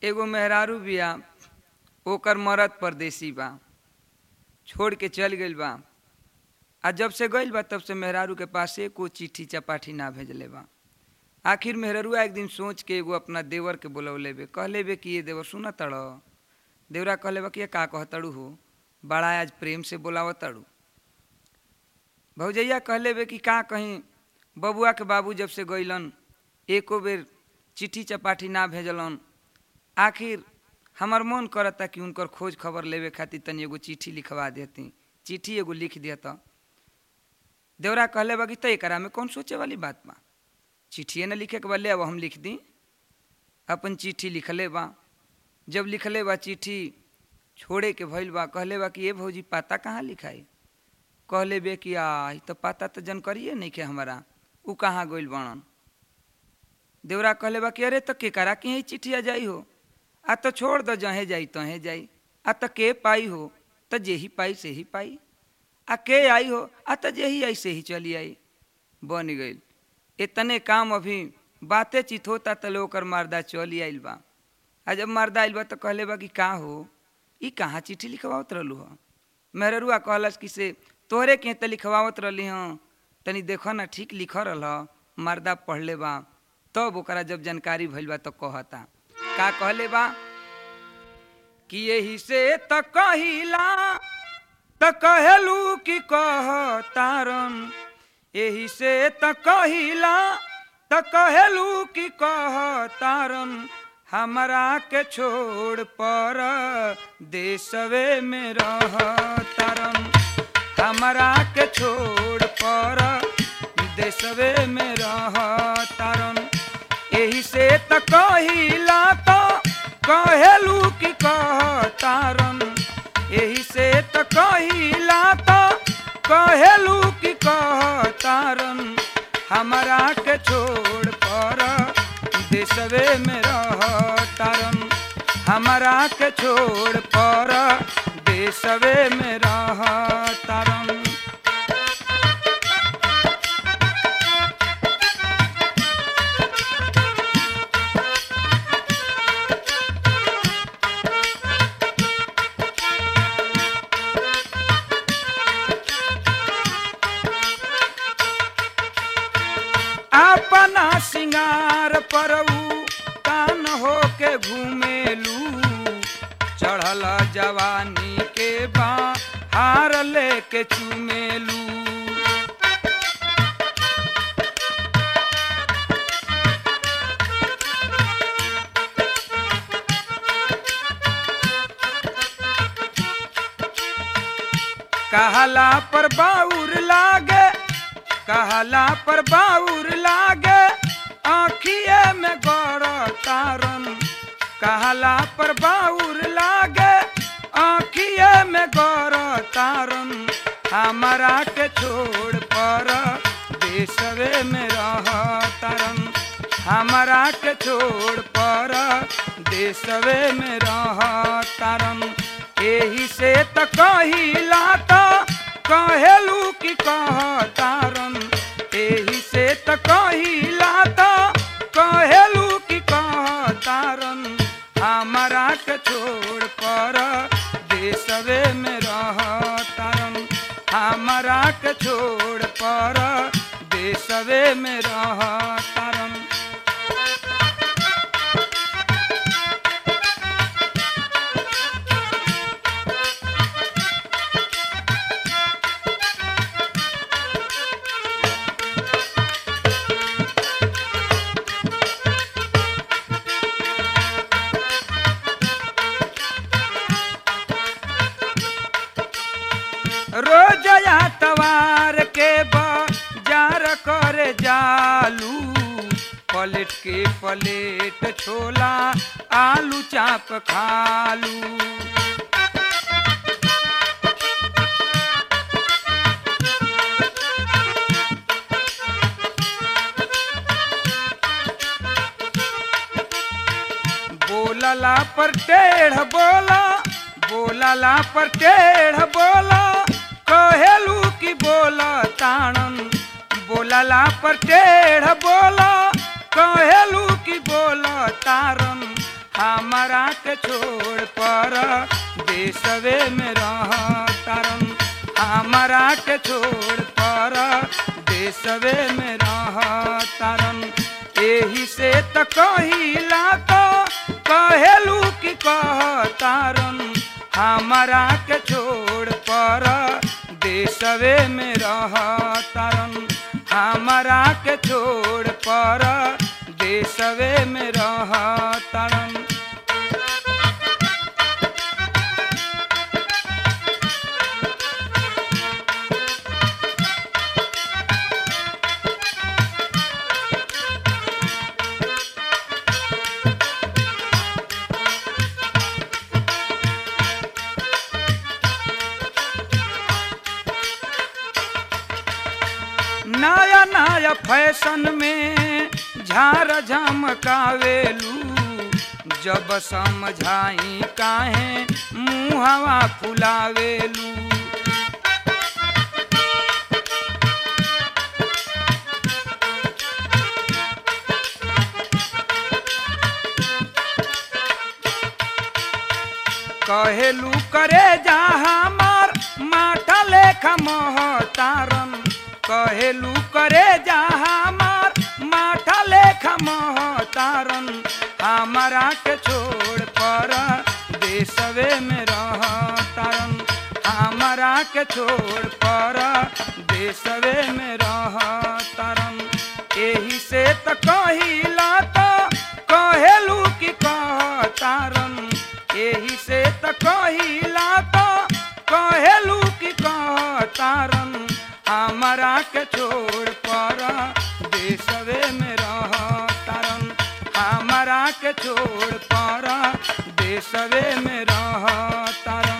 एगो मेहरारू बिया ओकर मरद परदेसी बा छोड़ के चल गइल बा आ जब से गइल बा तब से मेहरारू के पास एको चिट्ठी चपाठी ना भेजले बा आखिर मेहरुआ एक दिन सोच के एगो अपना देवर के बुलौले बे कहले बे कि ये देवर सुन तड़ देवरा कहले बा कि ये का कहतड़ू हो बड़ा आज प्रेम से बोलाव तड़ू भौजैया कहले बे कि का कहीं बबुआ के बाबू जब से गइलन एको बेर चिट्ठी चपाठी ना भेजलन आखिर हमार मन करता कि उनकर खोज खबर लेवे खातिर तनी एगो चिट्ठी लिखवा देती चिट्ठी एगो लिख देता देवरा कहले बा कि तो एकरा में कौन सोचे वाली बात बा चिट्ठिए न लिखे के बा ले अब हम लिख दी अपन चिट्ठी लिखले बा जब लिखले बा चिट्ठी छोड़े के भइल बा कहले बा कि ये भौजी पाता कहाँ लिखाई कहले बे कि आ ई तो पाता तो जानकारिए नहीं के हमारा उ कहाँ गइल बनन देवरा कहले बा कि अरे तो के करा कि चिट्ठिया जाई हो आ तो छोड़ दो जहे जाई तहे जाई आ तो के पाई हो तो जेही पाई से ही पाई आ के आई हो आ तो जेही आई से ही चली आई बन गइल इतने काम अभी बाते चित होता तले ओकर मर्दा चली आइल बा आ जब मर्दा आइल बा तो कहले बा कि का हो ई कहाँ चिट्ठी लिखवावत रहलू ह मेहरुआ कहलस कि से तोहरे के त लिखवावत रहली हँ तनी देखो ना ठीक लिख रहल ह मर्दा पढ़ले बा तब ओकरा जब जानकारी भइल बा तो कहता का कहले बा कि यही से त कहिला त कहेलू कि कह तारन यही से त कहिला त कहेलू कि कह तारन हमरा के छोड़ पर देशवे में रह तारन हमरा के छोड़ पर देशवे में रह तारन यही से त कहिला तो कहेलू कि कह तारन यही से त कहिला तो कहेलू कि कह तारन हमरा के छोड़ पर देशवे में रह तारन हमरा के छोड़ पर देशवे में रह तारन अपना सिंगार परऊ कान हो के घूमेलू चढ़ल जवानी के बा हार लेके चुमेलू कहला पर बाउर लागे कहला पर बाउर लागे आखिए में गौर तारन कहला पर बाउर लागे आखिए में गौर तारन हमारा के छोड़ पर देशवे में रह तारन हमारा के छोड़ पर देशवे में रह तारन एही से त कहिला त कहेलू कि कह तारन एही से त कहिला त कहेलू कि कह तारन हमारा के छोड़ पर देशवे में रह तारन हमारा के छोड़ पर देशवे में रह तारन रोजया तवार के बाजार करे जालू पलट के पलेट छोला आलू चाप खालू बोलला पर टेढ़ बोला बोलला पर टेढ़ बोला कहेलू कि बोला ताणन बोलला पर टेढ़ बोला कहेलू कि बोला तारन हमारा के छोड़ पर देशवे में रह तारन हमारा के छोड़ पर देशवे में रह तारन एही से त कहिला तो कहेलू कि कह तारन हमारा के छोड़ पर देशवे में रह तारन हमारा के छोड़ पर देशवे में रह तारन नया नया फैशन में झार झमकावेलू जब समझाई काहे मुहवा फुलावेलू कहेलू करे जा हमार माथा लेखा महतारन कहेलू करे जा हमार माथा लेखा महतारन हमारा के छोड़ पर देशवे में रह तारन हमारा के छोड़ पर देशवे में रह तारन एही से त कहिला तो कहेलू कि कह तारन एही से त कहिला तो कहेलू कि कह तारन हमारा के छोड़ पर देशवे में रह तारन हमारा के छोड़ पर देशवे में रह तारन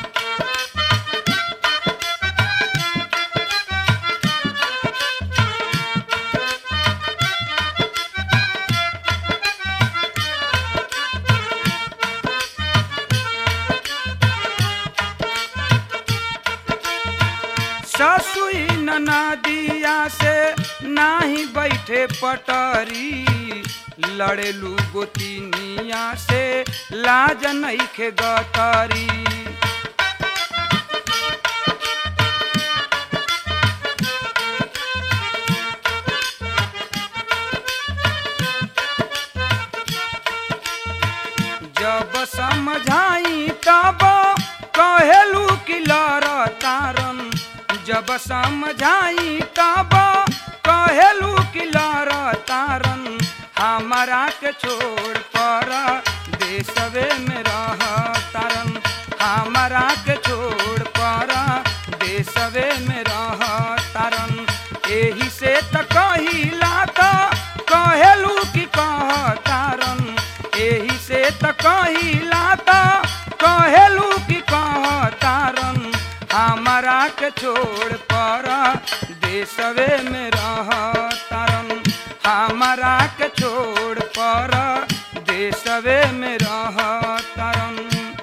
ससुई नदिया से नाही बैठे पटरी लड़ेलू गोतिनिया से लाज नईखे गतरी जब समझाई तब कहेलू कि लड़ तारन जब समझाई तब कहेलू कि लड़ तारन हमारा के छोड़ पर देशवे में रह तारन हमारा के छोड़ पर देशवे में रह तारन एही से त कहिला त कहेलू कि कह तारन एही से त कहिला त कहेलू कि कह तारन हमारा के छोड़ पर देशवे में रह तारन हमारा के छोड़ पर देशवे में रह तारन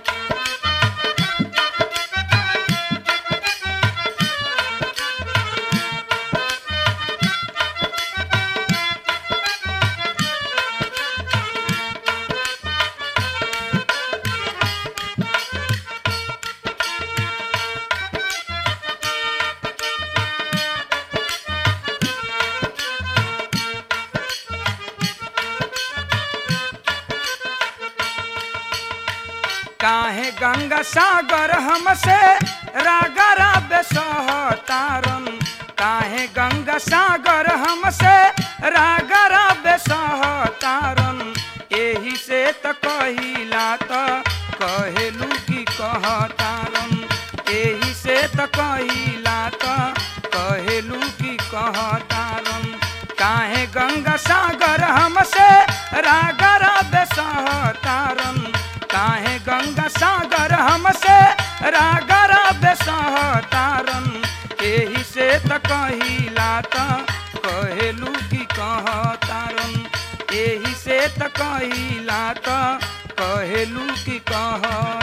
काहे गंगा सागर हमसे रागरा बेसहतारन काहे गंगा सागर हमसे रागरा बेसहतारन एही से त कहिला त कहेलू कि कहतारन एही से त कहिला त कहेलू कि कहतारन काहे गंगा सागर हमसे रागरा बेसहतारन काहे गंगा सागर हमसे रागर बेसहतारन एही से त कहिला त कहेलू कि कहतारन एही से त कहिला त कहेलू कि कह